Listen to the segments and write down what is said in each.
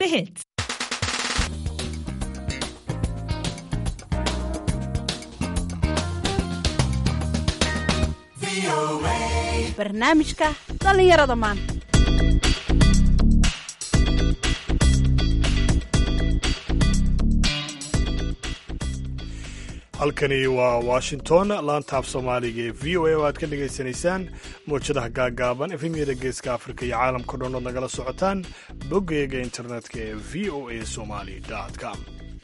The hits. barnaamijka dhallinyarada maanta halkani waa washington laantaaf soomaaliga ee v o a oo aad ka dhagaysanaysaan mawjadaha gaagaaban efemyada geeska afrika iyo caalamka dhan ood nagala socotaan boggeega internetka ee v o a somali com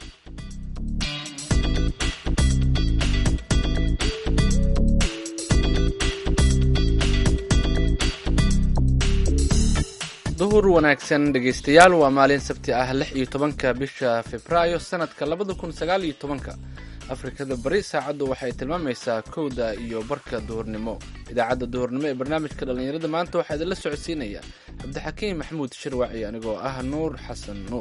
duhur wanaagsan dhegaystayaal waa maalin sabti ah lix iyo tobanka bisha februaayo sanadka labada kun sagaal iyo tobanka afrikada bari saacaddu waxay tilmaamaysaa kowda iyo barka duhurnimo idaacadda duhurnimo ee barnaamijka dhallinyarada maanta waxaa idinla socodsiinaya cabdixakiim maxamuud shirwaci anigoo ah nuur xasan nuur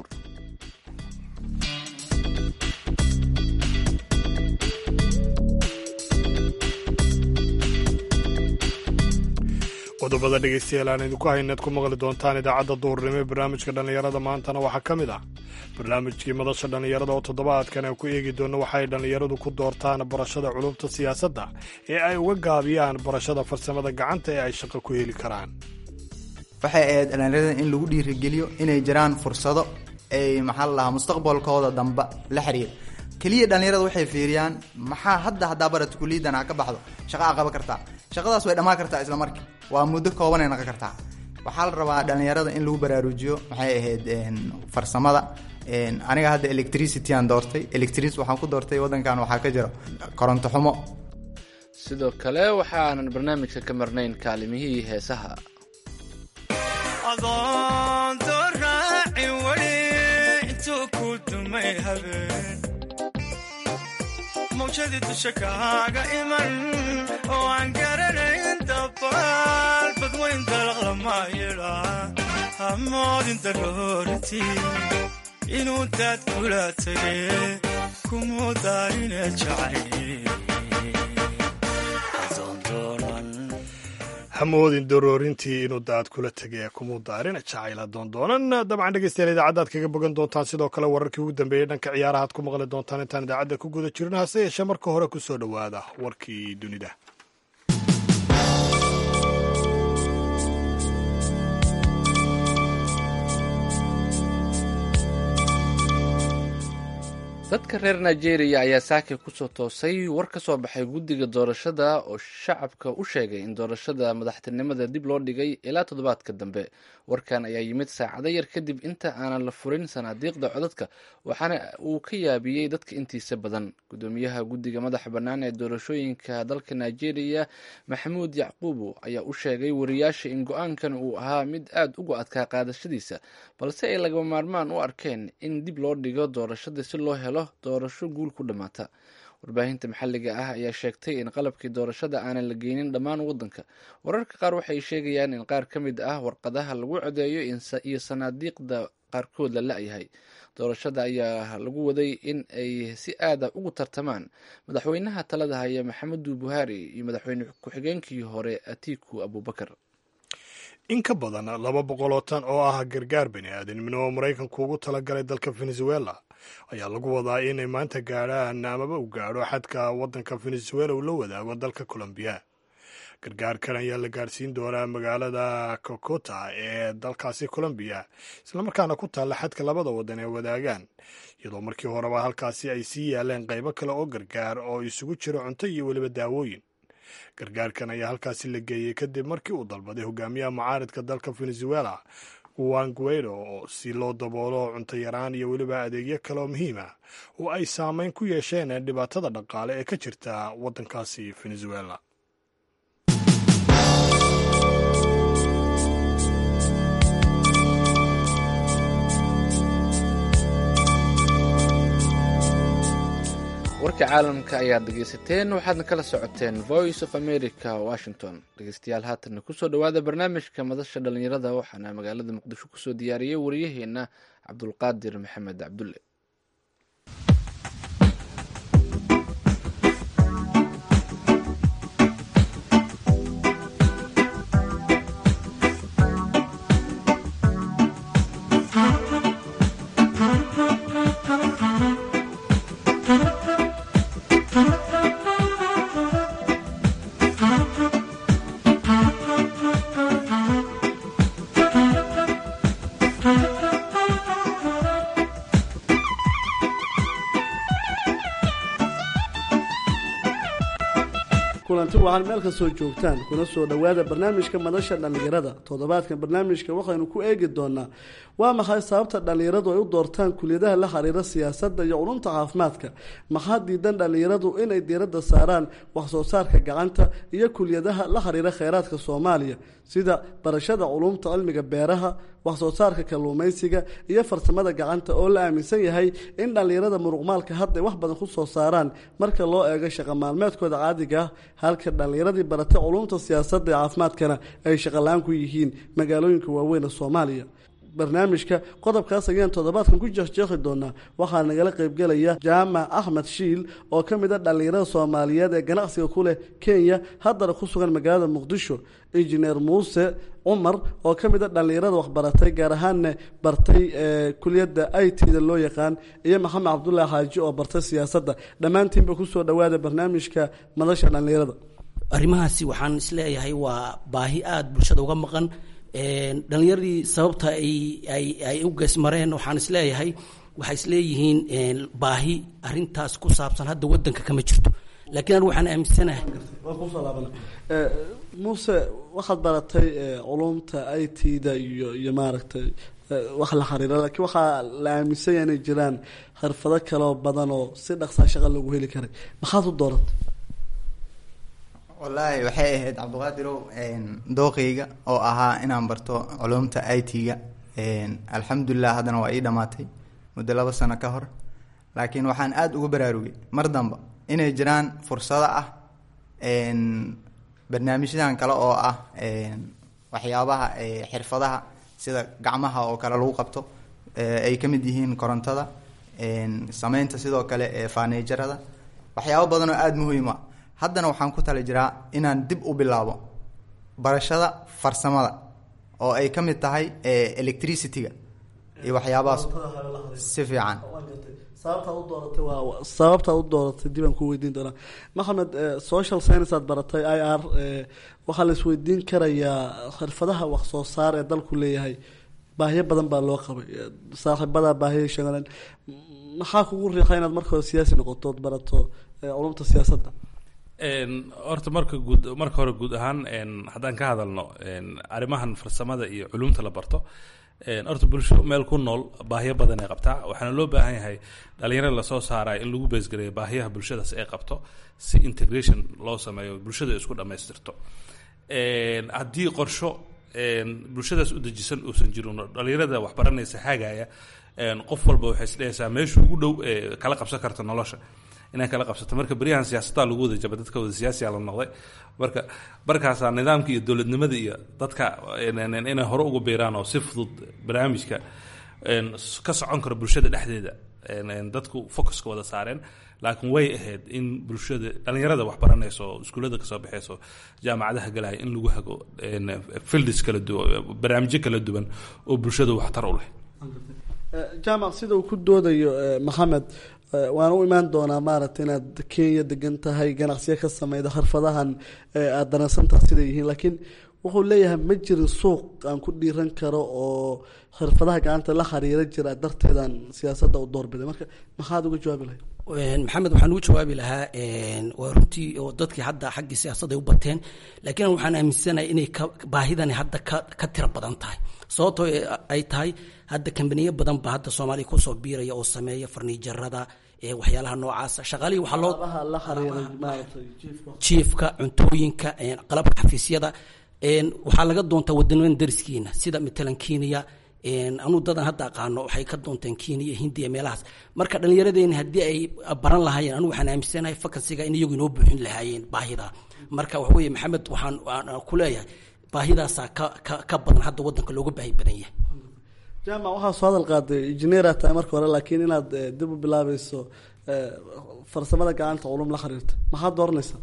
qodobada dhegaystayaal aan idinku haynaad ku maqli doontaan idaacadda duhurnimo ee barnaamijka dhallinyarada maantana waxaa ka mid ah barnaamijkii madasha dhallinyarada oo toddobaadkan aan ku eegi doonno waxay dhallinyaradu ku doortaan barashada culubta siyaasadda ee ay uga gaabiyaan barashada farsamada gacanta ee ay shaqo ku heli karaan waxay ahayd dhallinyarada in lagu dhiirigeliyo inay jiraan fursado ay maxaa la dhahaa mustaqbalkooda dambe la xiriir keliya dhallinyarada waxay fiiriyaan maxaa hadda haddaa barata kuliyadan ha ka baxdo shaqa a qaban kartaa shaqadaas way dhammaan kartaa isla markii waa muddo koobanay noqon kartaa waxaa la rabaa dhallinyarada in lagu baraarujiyo maxay ahayd farsamada aniga hadda electricity aan doortay electricity waxaan ku doortay waddankan waxaa ka jira koronto xumo sidoo kale waxaanan barnaamijka ka marnayn kaalimihii heesaha adoonto raaci weli intuu ku dumay habeen mawjadii dusha kaaga iman oo aan garanayn dabaal badwayn dalaqlama yidha hamoodin daroorti inuu daad kula tege kumuu daarine jacay hamoodin daroorintii inuu daad kula tegay kumuu daarina jacayla doondoonan dabcan dhegeystayaal idaacaddaad kaga bogan doontaan sidoo kale wararkii ugu dambeeyey dhanka ciyaarahaad ku maqli doontaan intaan idaacadda ku guda jirno hase yeeshee marka hore ku soo dhowaada warkii dunida dadka reer nigeria ayaa saaka kusoo toosay war ka soo baxay guddiga doorashada oo shacabka u sheegay in doorashada madaxtinimada dib loo dhigay ilaa toddobaadka dambe warkan ayaa yimid saacado yar kadib inta aanan la furin sanaadiiqda codadka waxaana uu ka yaabiyey dadka intiisa badan gudoomiyaha guddiga madaxa bannaan ee doorashooyinka dalka nigeria maxamuud yacquubu ayaa u sheegay wariyaasha in go-aankan uu ahaa mid aad uga adkaa qaadashadiisa balse ay lagama maarmaan u arkeen in dib loo dhigo doorashada si loo helo doorasho guul ku dhammaata warbaahinta maxalliga ah ayaa sheegtay in qalabkii doorashada aanan la geynin dhammaan waddanka wararka qaar waxay sheegayaan in qaar ka mid ah warqadaha lagu codeeyo iyo sanaadiiqda qaarkood la la-yahay doorashada ayaa lagu waday in ay si aada ugu tartamaan madaxweynaha talada haya maxamedu buhari iyo madaxweyne ku-xigeenkii hore atiku abubakar in ka badan laba boqol oo tan oo ah gargaar bani aadamnimo oo maraykanku ugu talagalay dalka venezuela ayaa lagu wadaa inay maanta gaadhaan amaba u gaadho xadka waddanka venezuela uu la wadaago dalka colombiya gargaarkan ayaa la gaadhsiin doonaa magaalada cocota ee dalkaasi colombiya islamarkaana ku taalla xadka labada waddan ee wadaagaan iyadoo markii horeba halkaasi ay sii yaaleen qaybo kale oo gargaar oo isugu jiro cunto iyo weliba daawooyin gargaarkan ayaa halkaasi la geeyey kadib markii uu dalbaday hogaamiyaha mucaaridka dalka venezuela juan guaido si loo daboolo cunto yaraan iyo weliba adeegyo kale oo muhiim ah oo ay saameyn ku yeesheen dhibaatada dhaqaale ee ka jirta waddankaasi venezuela warka caalamka ayaad dhegeysateen waxaadna kala socoteen voice of america washington dhegeystayaal haatanna kusoo dhowaada barnaamijka madasha dhallinyarada waxaana magaalada muqdisho kusoo diyaariyey wariyaheena cabdulqaadir maxamed cabdulle kulanti waxaan meel kastoo joogtaan kuna soo dhowaada barnaamijka madasha dhallinyarada toddobaadkan barnaamijka waxaynu ku eegi doonaa waa maxay sababta dhallinyaradu ay u doortaan kuliyadaha la xiriira siyaasadda iyo culumta caafimaadka maxaa diidan dhallinyaradu inay diiradda saaraan waxsoo saarka gacanta iyo kuliyadaha la xiriira kheyraadka soomaaliya sida barashada culumta cilmiga beeraha waxsoo saarka kalluumaysiga iyo farsamada gacanta oo la aaminsan yahay in dhallinyarada muruqmaalka hadday wax badan ku soo saaraan marka loo eego shaqa maalmeedkooda caadiga ah halka dhallinyaradii baratay culumta siyaasadda ee caafimaadkana ay shaqala-aan ku yihiin magaalooyinka waaweyn ee soomaaliya barnaamijka qodobkaas ayaan toddobaadkan ku jeexjeexi doonaa waxaa nagala qaybgelaya jaamac axmed shiil oo ka mid a dhallinyarada soomaaliyeed ee ganacsiga ku leh kenya haddana ku sugan magaalada muqdisho injineer muuse cumar oo ka mid a dhallinyarada waxbaratay gaar ahaanna bartay kuliyadda i t da loo yaqaan iyo maxamed cabdulaahi xaaji oo bartay siyaasadda dhammaantiinba kusoo dhowaada barnaamijka madasha dhallinyarada arrimahaasi waxaan isleeyahay waa baahi aada bulshada uga maqan dhalinyaradii sababta ay u geesmareen waxaan isleeyahay waxay isleeyihiin baahi arintaas ku saabsan hadda wadanka kama jirto laakiin anigu waxaan aaminsanahay muuse waxaad baratay culumta i t da iyo iyo maaragtay wax la xiriira laakiin waxaa la aaminsan yahay inay jiraan xirfado kaleo badan oo si dhaqsaa shaqa loogu heli karay maxaad u dooratay wallaahi waxay ahayd cabdiqaadirow dooqeyga oo ahaa inaan barto culumta i t-ga alxamdulilah haddana waa ii dhamaatay muddo laba sano ka hor laakiin waxaan aada uga baraarugay mar damba inay jiraan fursado ah barnaamijyadan kale oo ah waxyaabaha xirfadaha sida gacmaha oo kale lagu qabto ay ka mid yihiin korontada sameynta sidoo kale faneejarada waxyaabo badan oo aada muhiim ah haddana waxaan ku tala jiraa inaan dib u bilaabo barashada farsamada oo ay ka mid tahay electricity-ga iyo waxyaabahaas si fiican sababtaa u dooratay waa sababtaa u dooratay dib aan ku weydiin doonaa maxamed social science aad baratay i r waxaa la isweydiin karayaa xirfadaha wax soo saar ee dalku leeyahay baahiyo badan baa loo qabay saaxiibadaa baahiya sheegaleen maxaa kugu riixa inaad marka hore siyaasi noqoto ood barato culumta siyaasadda horta marka guud marka hore guud ahaan haddaan ka hadalno arrimahan farsamada iyo culumta la barto horta bulsho meel ku nool baahiyo badan ay qabtaa waxaana loo baahan yahay dhalinyarada lasoo saaraya in lagu beesgareeyo baahiyaha bulshadaas ay qabto si integration loo sameeyo bulshada isku dhammaystirto haddii qorsho bulshadaas u dejisan uusan jirin dhalinyarada waxbaranaysa hagaya qof walba waxay isdhehaysaa meesha ugu dhow ee kala qabsan karta nolosha inay kala qabsato marka beryahan siyaasadda lagu wada jaba dadka wada siyaasiya la noqday marka markaasaa nidaamka iyo dowladnimada iyo dadka inay hore ugu biiraan oo si fudud barnaamijka ka socon karo bulshada dhexdeeda dadku focuska wada saareen laakiin way ahayd in bulshada dhalinyarada wax baranayso oo iskuullada kasoo baxayso jaamacadaha galaya in lagu hago fields kala duwan barnaamijyo kala duwan oo bulshada waxtar u leh jaamac sida uu ku doodayo maxamed waan u imaan doonaa maaragta inaad kenya degan tahay ganacsiyo ka sameyda xirfadahan aada danaysantaha siday yihiin laakiin wuxuu leeyahay ma jirin suuq aan ku dhiiran karo oo xirfadaha gacanta la xiriira jira darteedaan siyaasadda u doorbiday marka maxaad uga jawaabi lahayd maxamed waxaan ugu jawaabi lahaa waa runtii oo dadkii hadda xaggii siyaasadda ay u bateen laakiin waxaan aaminsanahay inay ka baahidani hadda ka ka tiro badan tahay sababtoo ay tahay hadda kambaniyo badan ba hadda soomaaliya kusoo biiraya oo sameeya farniijarada waxyaalaha noocaasa shaqaalihii waxaa loo la xiriiray maaragtay jiifka jiifka cuntooyinka qalabka xafiisyada waxaa laga doontaa wadanadan dariskiina sida matalan kenya anuu dadan hadda aqaano waxay ka doonteen kenya hindiya meelahaas marka dhallinyaradeeni haddii ay baran lahaayeen anigu waxaan aaminsanahay fakansiga in iyagu inoo buuxin lahaayeen baahida marka waxa weeye maxamed waxaan ku leeyahay baahidaasaa ka ka ka badan hadda waddanka looga baahi badan yahay jaamac waxaa soo hadal qaaday injineera tahay marka hore laakiin inaad dib u bilaabayso farsamada gacanta culum la xiriirta maxaad dooranaysaa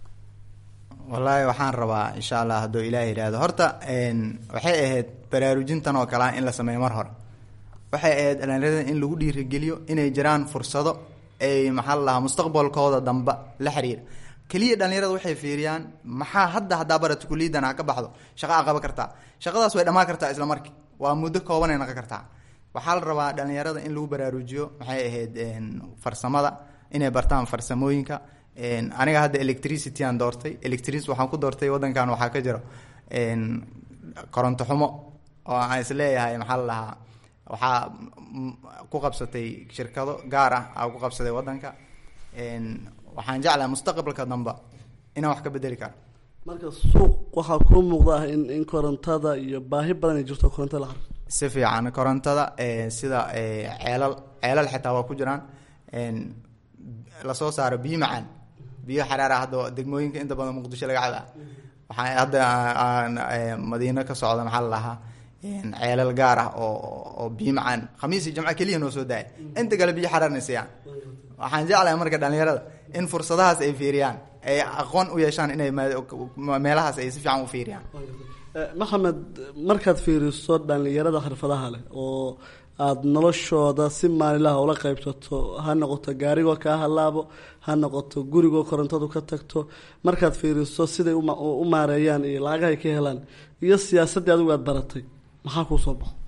wallaahi waxaan rabaa insha allah hadduu ilaah yidhaahdo horta waxay ahayd baraarujintan oo kalea in la sameeyo mar hore waxay ahayd dhalinyarada in lagu dhiirigeliyo inay jiraan fursado ay maxaa la dhahaa mustaqbalkooda damba la xiriira keliya dhalinyarada waxay fiiriyaan maxaa hadda haddaa barata kuliyadan ha ka baxdo shaqa a qaban kartaa shaqadaas way dhammaan kartaa isla markii waa muddo koobanay noqon kartaa waxaa la rabaa dhalinyarada in lagu baraarujiyo maxay ahayd farsamada inay bartaan farsamooyinka Een, aniga hadda electricity aan doortay electricity waxaan ku doortay wadankan waxaa ka jiro een, koronto xumo oo aan isleeyahay maxaa la dhahaa waxaa mm, ku qabsatay shirkado gaar ah aa ku qabsaday wadanka Een, waxaan jeclahay mustaqbalka dambe inaan wax ka bedeli karo marka suuq waxaa kuu muuqda ah in in korontada iyo baahi badan ay jirto koronto la xariirto si fiican korontada ee, sida ee, ceelal ceelal xitaa waa ku jiraan een, lasoo saaro biyo macaan biyo xaraara hadda degmooyinka inta badan muqdisho laga cabaa waxaa hadda aan ee, madiino ka socda maxaa la dhahaa een, ceelal gaar ah oo oo biyo macaan khamiis iyo jamco keliya noo soo daaya inta kale biyo xaraarna siiyaan waxaan jeclahay marka dhalinyarada in fursadahaas ay fiiriyaan ay aqoon u yeeshaan inay ma- meelahaas ay si fiican u fiiriyaan Eh, maxamed markaad fiiriso dhalinyarada xirfadaha leh oo aada noloshooda si maalinlaha ula qaybsato ha noqoto gaarigoo kaa halaabo ha noqoto gurigoo korontadu ka tagto markaad fiiriso siday uma- u maareeyaan iyo lacagahay ka helaan iyo siyaasaddii adigu aad baratay maxaa kuu soo baxo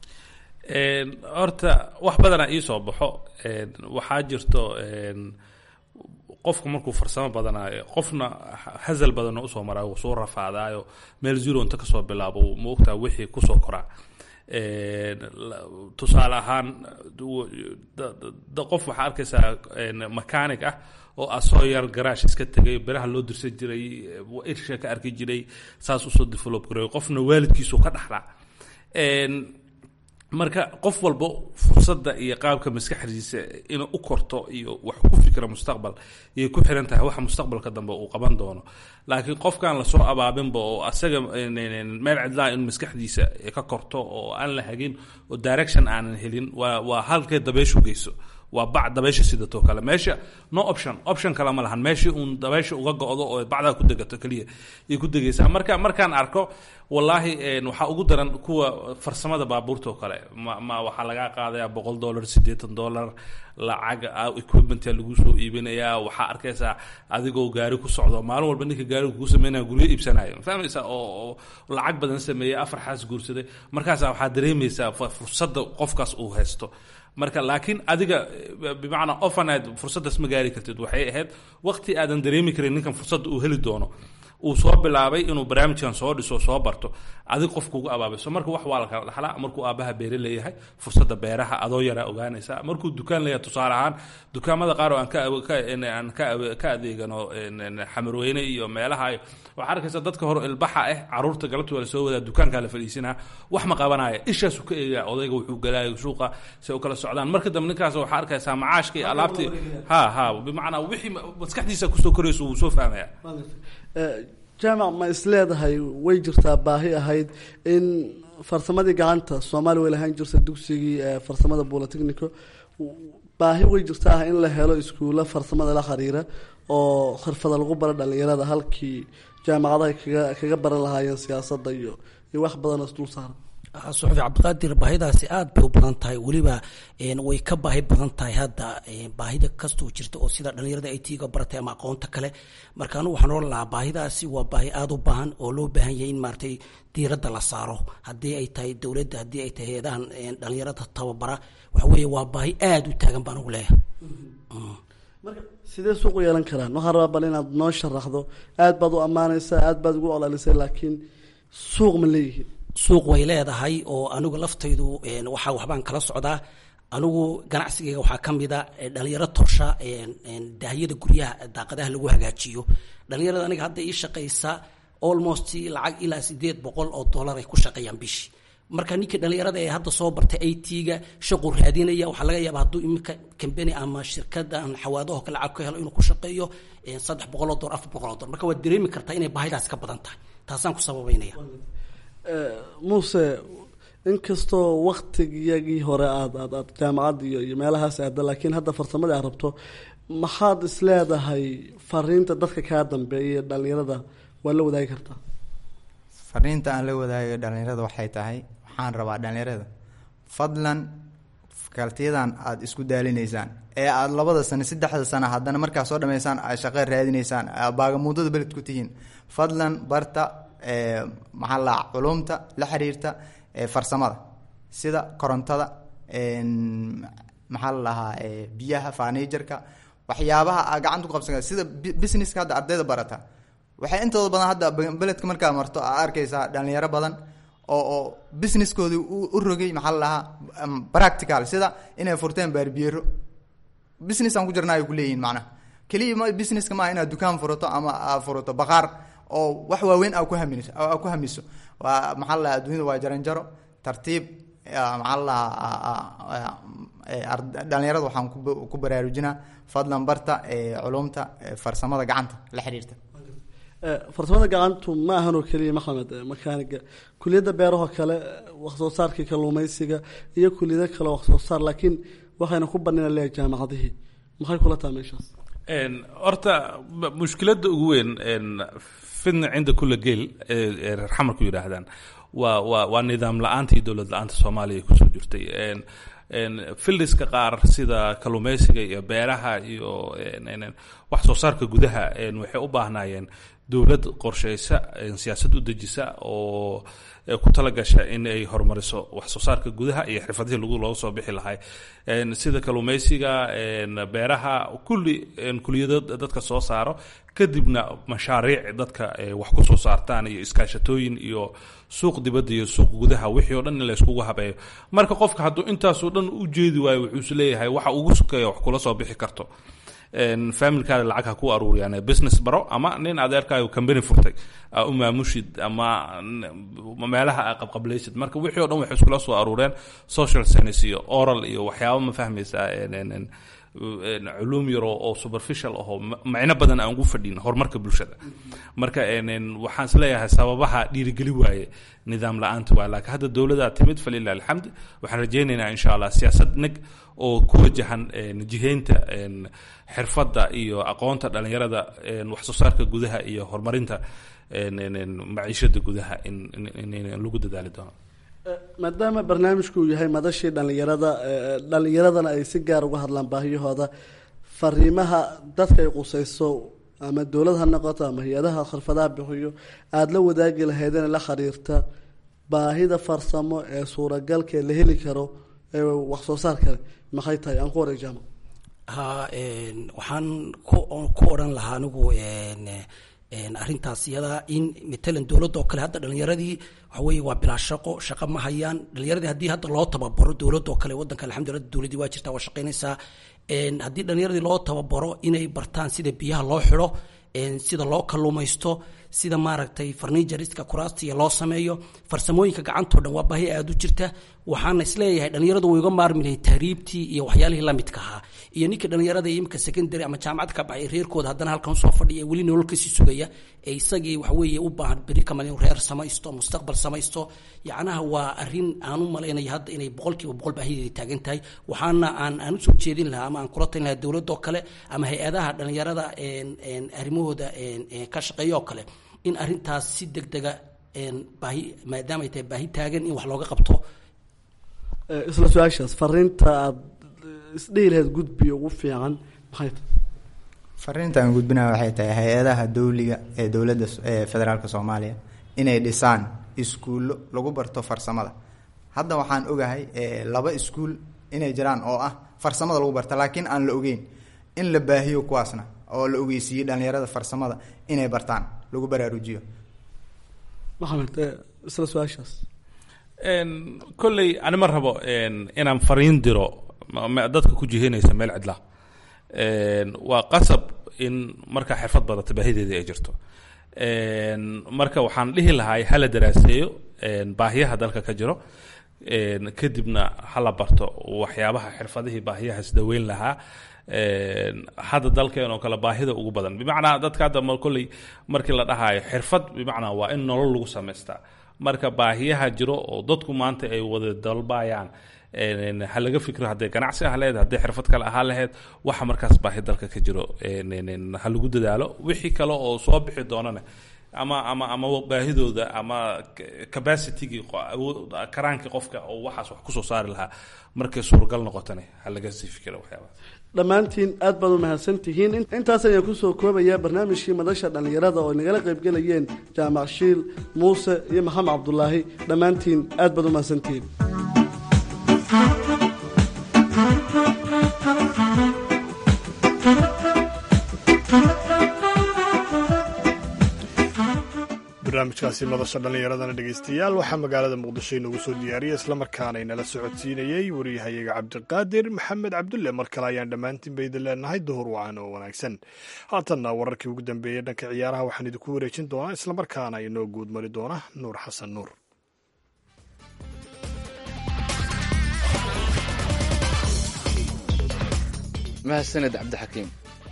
Een, horta wax badanaa ii soo baxo een, waxaa jirto een, qofku markuu farsamo badanaayo qofna hasal badan oo usoo maraayo wuu soo rafaadaayo meel zero inta kasoo bilaabo ma ogtaa wixii kusoo koraa Een, la- tusaale ahaan du- da- da- qof waxaa arkaysaa een, mechanic ah oo asoo yar garaash iska tegay biraha loo dirsan jiray irsha ka arki jiray saas usoo develop gareeyo qofna waalidkiisu ka dhaxlaa Een, marka qof walba fursadda iyo qaabka maskaxdiisa inuu u korto iyo wax ku fikra mustaqbal iyay ku xiran tahay waxa mustaqbalka dambe uu qaban doono laakiin qofkaan lasoo abaabinba oo asaga n- n- meel cidlaa in maskaxdiisa ka korto oo aan la hagin oo direction aanan helin waa waa halkay dabeyshu geyso waa bac dabaysha sidatoo kale meesha no option option kale ma lahan meeshii uun dabaysha uga go-do oo bacdaa ku degato keliya ay ku degaysaa marka markaan arko wallaahi een, waxaa ugu daran kuwa farsamada baabuurta oo kale ma, ma waxaa lagaa qaadayaa boqol dollar siddeetan dollar lacag ah, equipment lagu soo iibinayaa waxaa arkaysaa adigoo gaari ku socdo maalin walba ninka gaariga kugu sameynaya guryo iibsanayo fahmaysaa oo oo lacag badan sameeyey afar xaas guursaday markaasa waxaa dareemaysaa fu- fursadda qofkaas uu haysto marka laakiin adiga eh, bimacnaa ofanaad fursaddaas ma gaari kartid waxay ahayd waqti aadan dareemi karin ninkan fursadda uu heli doono uu soo bilaabay inuu barnaamijkan soo dhiso soo barto adig qof kugu abaabiso marka wax waa la kala dhaxlaa markuu aabaha beere leeyahay fursadda beeraha adoo yaraa ogaanaysa markuu dukaan leeyahay tusaale ahaan dukaamada qaar oo aan ka ka- in aan ka ka adeegano in- in xamarweyne iyo meelaha iyo waxaa arkaysa dadka hore ilbaxa ah caruurta galabta waa la soo wadaa dukaankaa la fadhiisinaa wax ma qabanaya ishaasuu ka eegaya odayga wuxuu galaayo suuqa si u kala socdaan marka dambe ninkaas waxaa arkaysaa macaashka iyo alaabtii ha ha bimacnaa wixii maskaxdiisa kusoo korayso wuu soo fahmaya Eh, jaamac ma isleedahay way jirtaa baahi ahayd in farsamadii gacanta soomaaliya way lahaan jirta dugsigii eh, farsamada bolotechnico baahi way jirtaa ah in la helo iskuulla farsamada la xiriira oo xirfada lagu baro dhalinyarada halkii jaamacadaha kaga kaga baran lahaayeen siyaasadda iyo iyo wax badan oo isdul saaran suxufi cabdiqaadir baahidaasi aad bay u badan tahay weliba een, way ka baahi badan tahay hadda een, baahida kastoo jirta oo sida dhalinyarada ay tiiga baratay ama aqoonta kale marka anugu waxaan oran lahaa baahidaasi waa baahi aada u baahan oo loo baahan yahay in maaragtay diiradda la saaro haddii ay tahay dowladda haddii ay tahay hay-adahan een, dhalinyarada tababara waxa weeye waa baahi aada u taagan baan ugu leeyahay marka sidee suuq u yeelan karaan waxaan rabaa bal inaad noo sharaxdo aad baad u ammaanaysaa aad baad ugu olalisay laakiin suuq ma leeyihiin suuq way leedahay oo anigu laftaydu een, waxaa waxbaan kala socdaa anigu ganacsigayga waxaa ka mid a eh, dhalinyaro torsha een, een, daahiyada guryaha daaqadaha lagu hagaajiyo dhalinyarada aniga hadda ii shaqaysa almost lacag ilaa sideed boqol oo dollar ay ku shaqeeyaan bishii marka ninkii dhalinyarada ee hadda soo bartay it-ga shaquu raadinaya waxaa laga yaaba hadduu iminka kambani ama shirkada aan xawaadaho kale lacag ka helo inuu ku shaqeeyo een, saddex boqol oo dollar afar boqol oo dollar marka waad dareemi kartaa inay baahidaas ka badan tahay taasaan ku sababeynaya Eh, muuse inkastoo waktigiyagii hore aad aad aad jaamacad iyo iyo meelahaas aada laakiin hadda farsamadii aad rabto maxaad isleedahay fariinta dadka kaa dambeeya ee dhalinyarada waa la wadaagi kartaa fariinta aan la wadaagayo dhalinyarada waxay tahay waxaan rabaa dhalinyarada fadlan kaltiyadan aada isku daalinaysaan ee aada labada sano saddexda sano haddana markaa soo dhamaysaan aad shaqo raadinaysaan aad baagamuudada beled ku tihiin fadlan barta ee maxaa la dhahaa culumta la xiriirta ee farsamada sida korontada een, maxaa la dhahaa ee biyaha furnitureka waxyaabaha aa gacanta ku qabsan kara sida bi- businesska hadda ardayda barata waxay intooda badan hadda be- beledka markaa marto aa arkaysaa dhalinyaro badan oo oo businesskoodii u u rogay maxaa la dhahaa um, practical sida inay furteen baarbiyeero business aan ku jirna ay ku leeyihiin macnaha keliya ma businesska maaha inaad dukaan furato ama aa furato baqaar oo wax waaweyn aa ku hamiso aa ku hamiso waa maxaa la dhahaa adduunyada waa jaranjaro tartiib yaa, maxaa la dhahaa ee, ard- dhalinyarada waxaan ku ba- ku baraarujinaa fadlan barta ee, culumta ee, farsamada gacanta la xiriirta Eh, farsamada gacantu ma ahan oo keliya maxamed eh, makaaniga kuliyadda beerahoo kale eh, wax soo saarkii kalluumaysiga iyo kuliyado kale wax soo saar laakiin waxayna ku banina leeyahay jaamacadihii maxay kula tahay meeshaas Een, horta b- mushkiladda ugu weyn een, fidna cinda kula geel ee ee reer xamarku yidhaahdaan waa waa waa nidaam la-aanta iyo dowlad la-aanta soomaaliya ay kusoo jirtay Een, een, fildiska qaar sida kalluumeysiga iyo beeraha iyo een, een, een, wax soo saarka gudaha een, waxay u baahnaayeen dowlad qorsheysa een, siyaasad u dejisa oo ee ku talagasha in ay horumariso wax soo saarka gudaha iyo xirfadihii lagu looga soo bixi lahay Een, sida kalluumeysiga een, beeraha kulli een, kuliyado dadka soo saaro kadibna mashaariic dadka ee wax ku soo saartaan iyo iskaashatooyin iyo suuq dibadda iyo suuq gudaha wixii oo dhan in la iskugu habeeyo marka qofka hadduu intaasoo dhan u jeedi waayo wuxuu is leeyahay waxa ugu sukeeya wax kula soo bixi karto een, familkaada lacag ha ku aruuriyaan business baro ama nin adeerkaayo company furtay aa u maamushid ama n- meelaha aa qabqablaysid marka wixii oo dhan waxay iskula soo aruureen social science iyo oral iyo waxyaaba ma fahmaysaa een, een, een, een, culuum yar oo oo superficial ahoo ma- macno badan aan ugu fadhin horumarka bulshada marka een, een, waxaan is leeyahay sababaha dhiirigeli waaye nidaam la-aanta waa laakiin hadda dowladaa timid falilah alxamd waxaan rajaynaynaa insha allah siyaasad neg oo ku wajahan een, jihaynta een, xirfadda iyo aqoonta dhalinyarada een, wax soo saarka gudaha iyo horumarinta een, een, een, maciishada gudaha in, in, in, in lagu dadaali doono maadaama barnaamijku uu yahay madashii dhallinyarada eh, dhallinyaradana ay si gaar uga hadlaan baahiyahooda fariimaha dadka ay qusayso ama dowlad ha noqoto ama hay-adaha khirfadaha bixiyo aada la wadaagi lahaydeen la xiriirta baahida farsamo ee suuragalka ee la heli karo ee wax soo saar kale maxay tahay aan ku wareeg jaamac ha een, waxaan ku ku odhan lahaa anigu een, een, arrintaas iyada in matalan dowladda oo kale hadda dhalinyaradii waxa weeye waa bilaa shaqo shaqo ma hayaan dhalinyaradii haddii hadda loo tababaro dowladda oo kale waddanka alxamdulillah dowladdii waa jirtaa waa shaqaynaysaa een, haddii dhalinyaradii loo tababaro inay bartaan sida biyaha loo xidho een, sida loo kalluumaysto sida maaragtay farniijariska kuraastiya loo sameeyo farsamooyinka gacantoo dhan waa baahi aada u jirta waxaana isleeyahay dhalinyaradu way uga maarmi lahay tahriibtii iyo waxyaalihii la midka ahaa iyo ninka dhalinyarada iyo imika secondary ama jaamacad ka baxay reerkooda haddana halkan usoo fadhiya ee weli nolol kasii sugaya ee isagii waxaweeye u baahan beri kamal inuu reer samaysto mustaqbal samaysto yacnaha waa arrin aan u malaynaya hadda inay boqolkiiba boqol baahideeda taagan tahay waxaana aan aan usoo jeedin lahaa ama aan kula talin lahaa dowladda oo kale ama hay-adaha dhalinyarada een, een, arrimahooda een, een, ka shaqeeya oo kale in arrintaas si deg dega een, baahi maadaama ay tahay baahi taagan in wax looga qabto Eh, isla su-aashaas fariinta aada isdhihi lahayd gudbiga ugu fiican maxay tahay fariinta aan gudbinaya waxay tahay hay-adaha dowliga ee dowladda s- ee federaalka soomaaliya inay dhisaan iskuullo lagu barto farsamada hadda waxaan ogahay eh, laba iskuul inay jiraan oo ah farsamada lagu barta laakiin aan la ogeyn in la baahiyo kuwaasna oo la ogeysiiyey dhalinyarada farsamada inay bartaan lagu baraarujiyo maxamed eh, isla su-aashaas Een, kolley ani ma rabo een, inaan fariin diro ma- ma- dadka ku jihinaysa meel cidla Een, waa qasab in markaa xirfad badata baahideedii ay jirto Een, marka waxaan dhihi lahay hala daraaseeyo een, baahiyaha dalka ka jiro Een, kadibna hala barto waxyaabaha xirfadihii baahiyahaas daweyn lahaa Een, hadda dalkeen oo kale baahida ugu badan bimacnaa dadka hadda ma- kolley markii la dhahayo xirfad bimacnaa waa in nolol lagu samaystaa marka baahiyaha jiro oo dadku maanta ay wada dalbayaan een, ha laga fikro hadday ganacsi ah laheyd hadday xirfad kale ahaa laheyd waxa markaas baahi dalka ka jiro een, een, een, ha lagu dadaalo wixii kale oo soo bixi doonana ama ama ama baahidooda ama c- capacitygii qo- awood- karaankii qofka oo waxaas wax kusoo saari lahaa markay suuragal noqotana ha laga sii fikira waxyaabahaas dhammaantiin aad baad u mahadsan tihiin In- intaas ayaan kusoo koobayaa barnaamijkii madasha dhallinyarada oo ay nagala qaybgelayeen jaamac shiil muuse iyo maxamed cabdulaahi dhammaantiin aad baad u mahadsan tihiin Thank you. barnaamijkaasi madasha dhallinyaradana dhegaystayaal waxaa magaalada muqdisho inoogu soo diyaariyay islamarkaana inala socodsiinayey wariyahayaga cabdiqaadir maxamed cabdulle mar kale ayaan dhammaantiin ba idin leenahay duhur wacan oo wanaagsan haatanna wararkii ugu dambeeyey dhanka ciyaaraha waxaan idinku wareejin doonaa islamarkaana inoo guud mari doona nuur xasan nuur mahadsaned cabdixakiim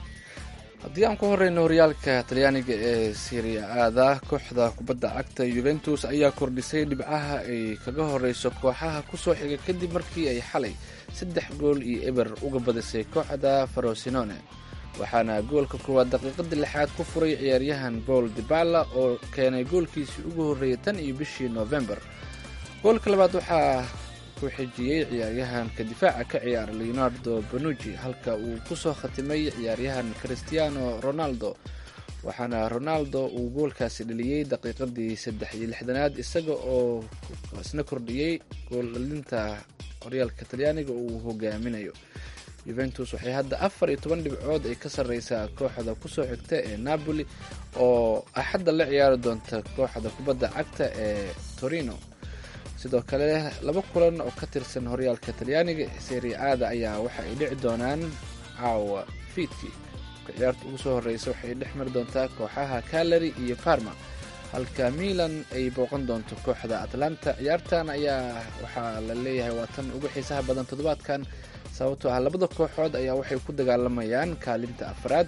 haddii aan ku horeyno horyaalka talyaaniga ee siria aada kooxda kubadda cagta yuventus ayaa kordhisay dhibcaha ay kaga horeyso kooxaha kusoo xiga kadib markii ay xalay saddex gool iyo eber uga badisay kooxda farosinone waxaana goolka koowaad daqiiqadii lixaad ku furay ciyaaryahan paul dibala oo keenay goolkiisii ugu horreeyay tan iyo bishii november goolka labaad waxaa ku xijiyey ciyaaryahanka difaaca ka ciyaara leonardo banuji halka uu kusoo khatimay ciyaaryahan christiano ronaldo waxaana ronaldo uu goolkaasi dhaliyey daqiiqadii saddex iyo lixdanaad isaga oo isna kordhiyey gooldhalinta horyaalka talyaaniga uu hogaaminayo yuventus waxay hadda afar iyo toban dhibcood ay ka sarreysaa kooxda kusoo xigta ee napoli oo axadda la ciyaari doonta kooxda kubadda cagta ee torino sidoo kale laba kulan oo ka tirsan horyaalka talyaaniga serie aada ayaa waxa ay dhici doonaan caawa fiidkii ciyaarta ugu soo horeysa waxay dhex mari doontaa kooxaha calary iyo parma halka milan ay booqan doonto kooxda atlanta ciyaartan ayaa waxaa la leeyahay waa tan ugu xiisaha badan toddobaadkan sababtoo ah labada kooxood ayaa waxay ku dagaalamayaan kaalinta afraad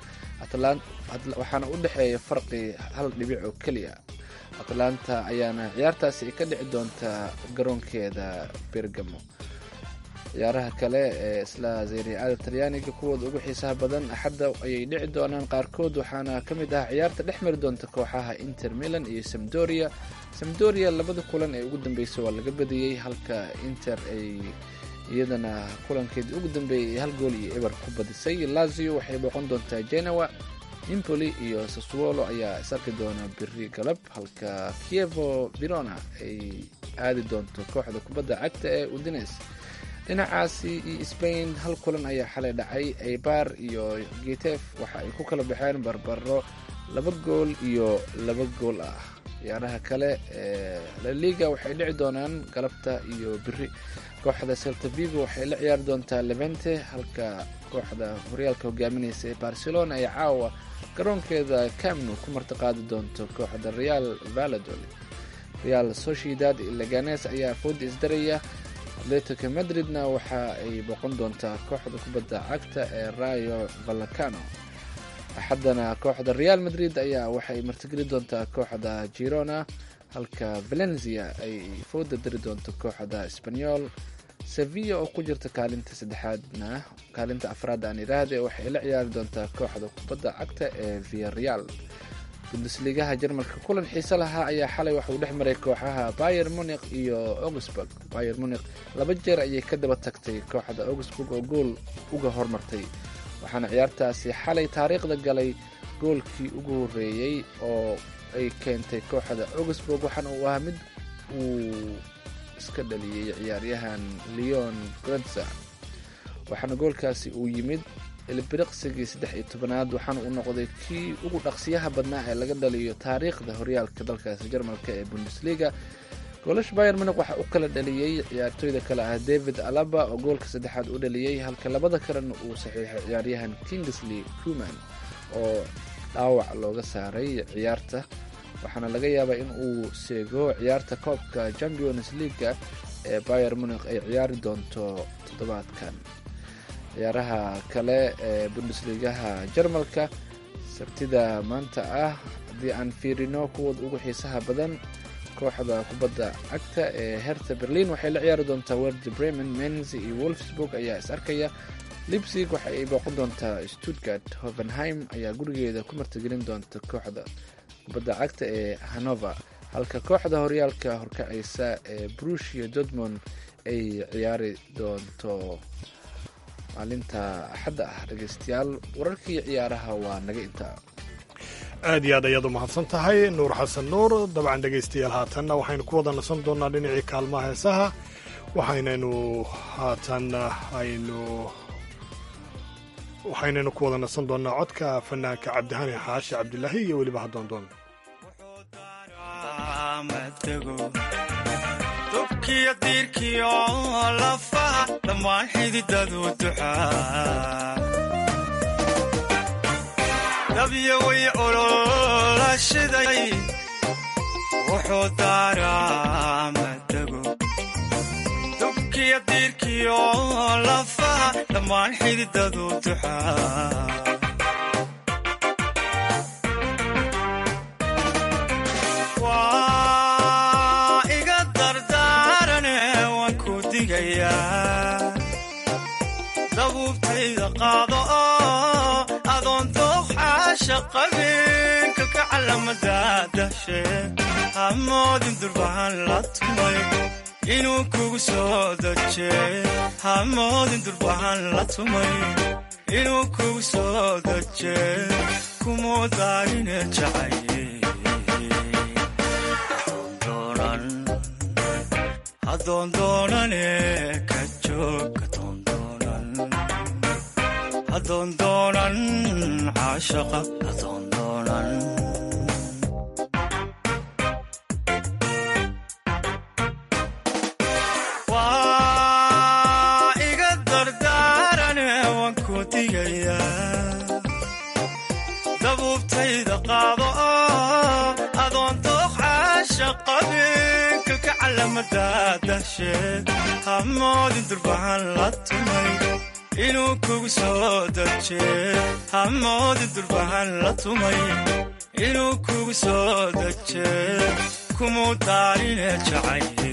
waxaana u dhexeeya farqi hal dhibic oo keliya atlanta ayaana ciyaartaasi ka dhici doontaa garoonkeeda bergamo ciyaaraha kale ee isla zeriacada talyaaniga kuwooda ugu xiisaha badan axadda ayay dhici doonaan qaarkood waxaana ka mid ah ciyaarta dhex mari doonta kooxaha inter milan iyo samdoria samdoria labada kulan ee ugu dambeysay waa laga badiyey halka inter ay iyadana kulankeedii ugu dambeeyay hal gool iyo eber ku badisay lazio waxay booqan doontaa genoa impoli iyo saswolo ayaa is arki doona biri galab halka kievo verona ay aadi doonto kooxda kubadda cagta ee udines dhinacaasi iyo spain hal kulan ayaa xalay dhacay eibar iyo getef waxa ay ku kala baxeen barbaro laba gool iyo laba gool ah ciyaaraha kale ee laliga waxay dhici doonaan galabta iyo biri kooxda celta vigo waxay la ciyaari doontaa levente halka kooxda horyaalka hogaaminaysa ee barcelona ay caawa garoonkeeda camnu ku martiqaadi doonto kooxda real valadolid real sociedad leganes ayaa fooda isdaraya atletico madridna waxa ay boqon doontaa kooxda kubadda cagta ee rayo valacano axaddana kooxda real madrid ayaa waxay martigeli doontaa kooxda girona halka valencia ay fooda dari doonto kooxda sbanyol sevilla oo ku jirta kaalinta saddexaadna kaalinta afraad aan iraahde waxay la ciyaari doontaa kooxda kubadda cagta ee viareal bundesligaha jarmalka kulan xiise lahaa ayaa xalay waxauu dhex maray kooxaha bayer munik iyo augsburg bayer munik laba jeer ayay ka daba tagtay kooxda augsburg oo gool uga hormartay waxaana ciyaartaasi xalay taariikhda galay goolkii ugu horreeyey oo ay keentay kooxda augsburg waxaana uu ahaa mid uu iska dhaliyey ciyaaryahan leon grenza waxaana goolkaasi uu yimid ilbiriqsigii saddex iyo tobanaad waxaana uu noqday kii ugu dhaqsiyaha badnaa ee laga dhaliyo taariikhda horyaalka dalkaasi jarmalka ee bundesliga goolash bayer munik waxaa u kala dhaliyey ciyaartooyda kale ah david alaba oo goolka saddexaad u dhaliyey halka labada kalena uu saxiixay ciyaaryahan kingsley kuman oo dhaawac looga saaray ciyaarta waxaana laga yaabaa in uu seego ciyaarta koobka champions leaga ee bayer munik ay ciyaari doonto toddobaadkan ciyaaraha kale ee bundesligaha jarmalka sabtida maanta ah haddii aan fiirino kuwooda ugu xiisaha badan kooxda kubadda cagta ee herta berlin waxay la ciyaari doontaa werdi bremen menz iyo wolfsburg ayaa is arkaya libsig waxa ay booqan doontaa stuttgart hovenheim ayaa gurigeeda ku martigelin doonta kooxda kubadda cagta ee hanover halka kooxda horyaalka horkacaysa ee brushia dortmond ay ciyaari doonto maalinta axadda ah dhegeystayaal wararkii ciyaaraha waa naga intaa aad iyo aad ayaad u mahadsan tahay nuur xasan nuur dabcan dhegaystayaal haatanna waxaynu ku wada nasan doonnaa dhinacii kaalmaha heesaha waxaynaynu haatan aynu waxaynaynu ku wada nasan doonnaa codka fanaanka cabdihani xaashi cabdilaahi iyo weliba hadoondoon madego dubkiyo diirkiyo lafaha dhammaan xididadu duxaa dabyo way olola shiday wuxuu daaraa madego dubkiyo diirkiyo lafaha dhammaan xididadu duxaa waa iga dardaarane waan ku digayaa dabuubtayda qaado oo adoon dooxaasha qabin kalka calamada dahshe hamoodin durbahan la tumay inuu kugu soo daje hamoodin durbahan la tumay inuu kugu soo daje kumuu daarine jacaye adoondoonane ka joog adoondoonan caashaqa adoondoonan waa iga dardaarane waan ku digayaa dabuubtayda qaado oo adoon dooxaasha qabin kalka calamada dahshe hamoodin durbahan la tumay inuu kugu soo daje hamoodin durbahan la tumay inuu kugu soo daje kumuu daarine jacaye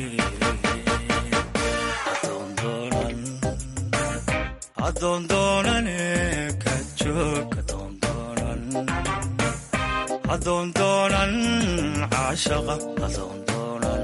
adoondoonane ka joog adoondoonan caashaqa adoondoonan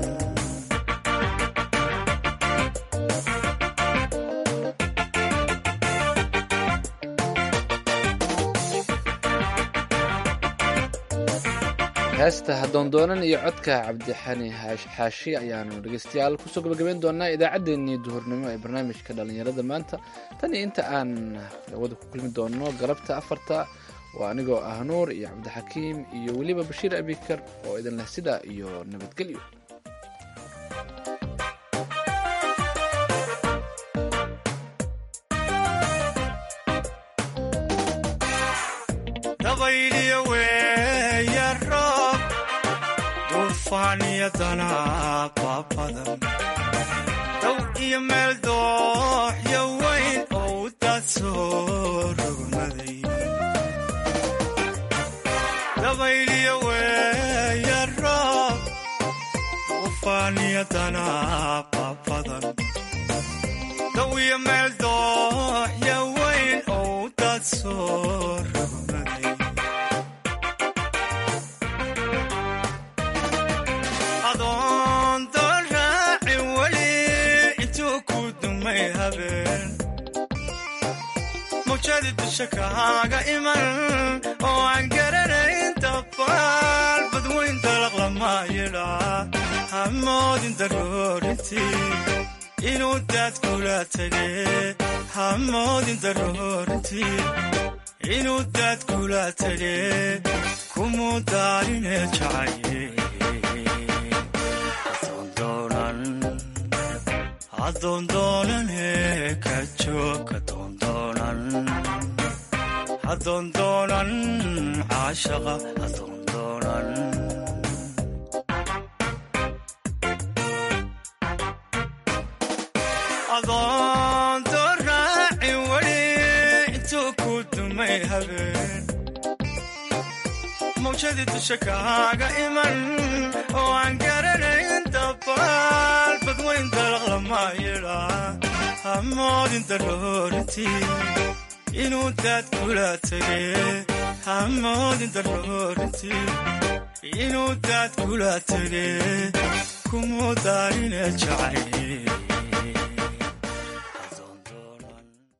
heesta hadoondoonan iyo codka cabdixani xaashi ayaanu dhegeystayaal kusoo gabagabeyn doonaa idaacaddeenii duhurnimo ee barnaamijka dhallinyarada maanta tan iyo inta aan wada ku kulmi doono galabta afarta waa anigoo ah nuur iyo cabdixakiim iyo weliba bashiir abikar oo idin leh sidaa iyo nabadgelyo dabayliyo weeya roob duufaaniyo danaaba badan dow iyo meel dooxyo weyn oo u daad soo rogmaday dabayliyo weeya roob duufaaniyo danaaba badan dow iyo meel dooxyo weyn oo u daad soo rogmaday adoon doon raaci weli intuu ku dumay habeen mawjadi dusha kaaga iman oo aan garanayn dabaal badweyn dalaq lama yidhaa hamoodin daroorintii inuu daad kula tege hamoodin daroorintii inuu daad kula tege kumuu daarine jacaye adoondoonane ka joog adoondoonan adoondoonan caashaqa adoondoonan adoondoon raaci weli intuu ku dumay habeen mawjadii dusha kaaga iman oo aan garanayn dabaal badweyn dalaq lama yidhaa hamoodin daroorintii inuu daad kula tege hamoodin daroorintii inuu daad kula tege kumuu daarine jacay